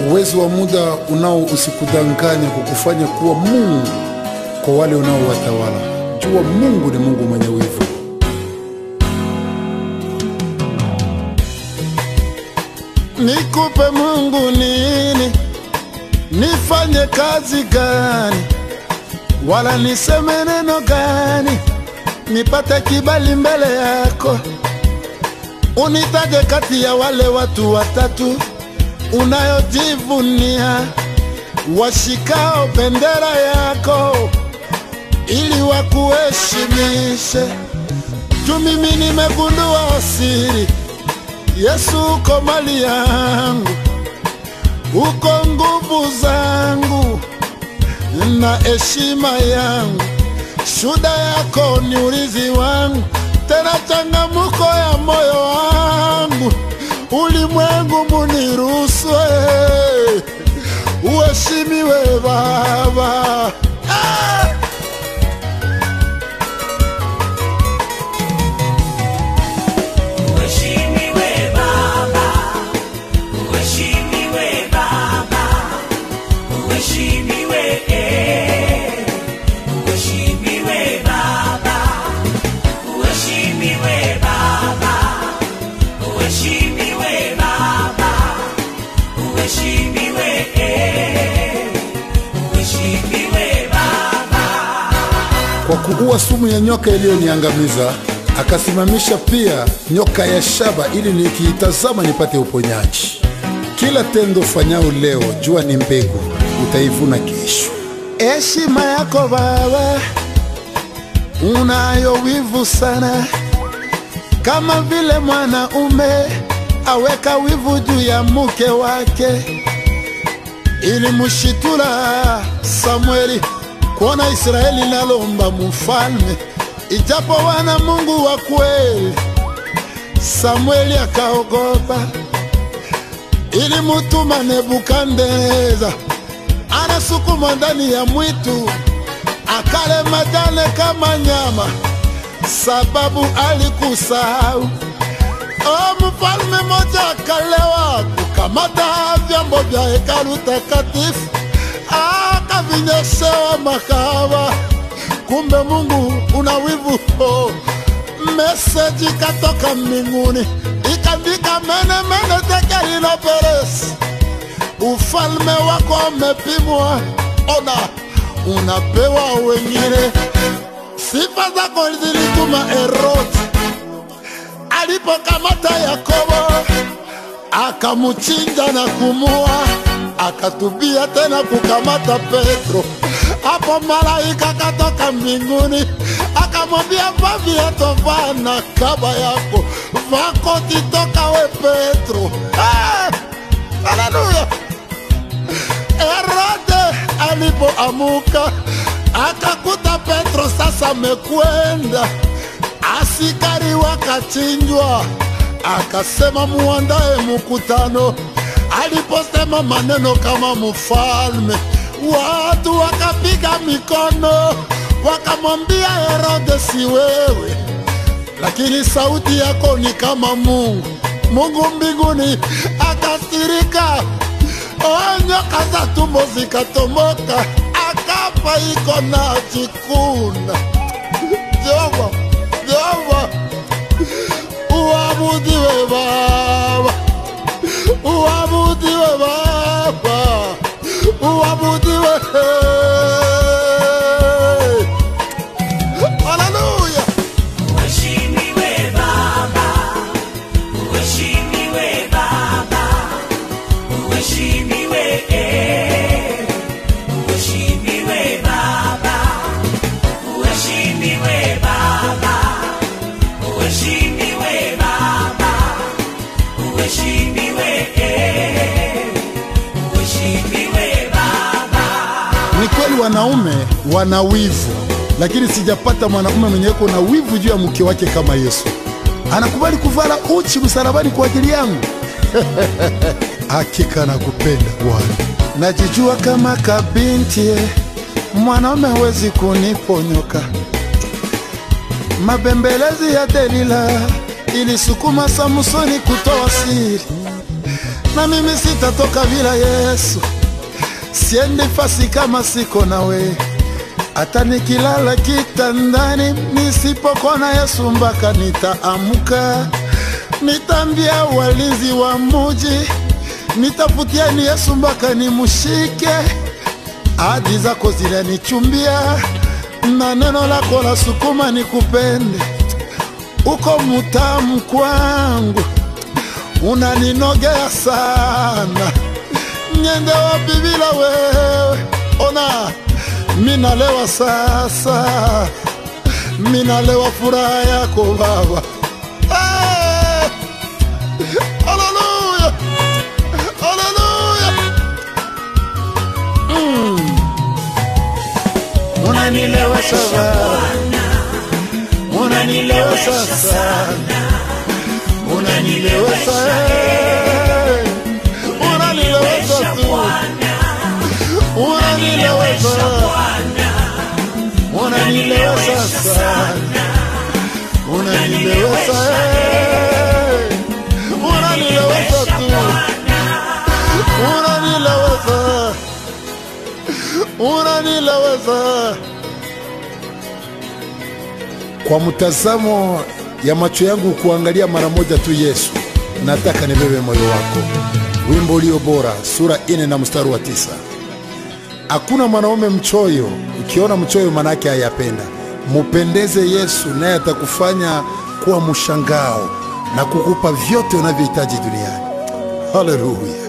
Uwezo wa muda unao usikudanganya kukufanya kuwa Mungu kwa wale unaowatawala. Jua Mungu ni Mungu mwenye wivu. Nikupe Mungu nini? Nifanye kazi gani? Wala niseme neno gani? Nipate kibali mbele yako, unitaje kati ya wale watu watatu unayojivunia, washikao bendera yako ili wakuheshimishe. Tu mimi nimegundua siri Yesu uko mali yangu, uko nguvu zangu na heshima yangu. Shuda yako ni urizi wangu, tena changamuko ya moyo wangu. Ulimwengu muniruswe, uheshimiwe Baba. Ah! Uheshimiwe Baba, uheshimiwe Baba, uheshimiwe eh, uheshimiwe Baba, uheshimiwe Baba, uheshimiwe Baba, uheshimiwe eh, uheshimiwe Baba. Kwa kuua sumu ya nyoka iliyoniangamiza, akasimamisha pia nyoka ya shaba, ili nikiitazama nipate uponyaji. Kila tendo fanyao leo, jua ni mbegu, utaivuna kesho. Heshima yako Baba, unayo wivu sana, kama vile mwanaume aweka wivu juu ya mke wake. Ilimushitula Samueli kuona Israeli nalomba mfalme, ijapo wana Mungu wa kweli. Samueli akaogopa, ilimutuma Nebukadneza anasukumwa ndani ya mwitu akale majane kama nyama, sababu alikusahau. O, mfalme moja akalewa kukamata vyombo vya hekalu takatifu akavinyeshewa makahaba. Kumbe Mungu una wivu oh. Meseji katoka mbinguni ikandika mene mene tekelilo peresi ufalme wako umepimwa, ona unapewa wengine. Sifa zako zilituma Herodi alipokamata Yakobo akamuchinja na kumua, akatubia tena kukamata Petro. Hapo malaika katoka mbinguni akamwambia, vaa viatu, vaa na kaba yako, vaa koti, toka we Petro. Ah! Haleluya! Herode alipoamuka akakuta Petro sasa amekwenda, asikari wakachinjwa, akasema muandae mkutano. Aliposema maneno kama mfalme, watu wakapiga mikono, wakamwambia Herode, si wewe lakini sauti yako ni kama Mungu. Mungu mbinguni akasirika, oh, nyoka za tumbo zikatomoka, akafa iko na jikuna. Jehova, Jehova, uabudiwe Baba, uabudiwe Baba, uabudiwe. Haleluya! Uheshimiwe Baba, uheshimiwe Baba, uheshimiwe eh, uheshimiwe Baba, uheshimiwe Baba, uheshimiwe Baba, uheshimiwe eh, uheshimiwe Baba. Ni kweli wanaume wana wivu, lakini sijapata mwanaume mwenye yuko na wivu juu ya mke wake kama Yesu. Anakubali kuvala uchi msalabani kwa ajili yangu. Hakika nakupenda Bwana. Najijua kama kabinti, mwanaume hawezi kuniponyoka. Mabembelezi ya Delila ilisukuma Samsoni kutoa siri, na mimi sitatoka bila Yesu. Siendi fasi kama siko nawe, hata nikilala kitandani nisipokona Yesu mpaka nitaamka. Nitambia walinzi wa muji, nitafutieni Yesu mpaka nimushike. Ahadi zako zinanichumbia na neno lako la sukuma nikupende. Uko mutamu kwangu, unaninogea sana. Niende wapi bila wewe? Ona minalewa sasa, minalewa furaha yako Baba. Eh! Haleluya, haleluya. Unanilewesha Baba, unanilewesha sana, unanilewesha eh. unanilewesha tu, unanilewesha, unanilewesha sana, unanilewesha eh. unanilewesha tu, unanilewesha, unanilewesha. Kwa mtazamo ya macho yangu kuangalia mara moja tu Yesu, nataka nibebe moyo wako. Wimbo ulio bora, sura ine na mstari wa tisa. Hakuna mwanaume mchoyo, ukiona mchoyo manake hayapenda. Mupendeze Yesu, naye atakufanya kuwa mshangao na kukupa vyote unavyohitaji duniani. Haleluya!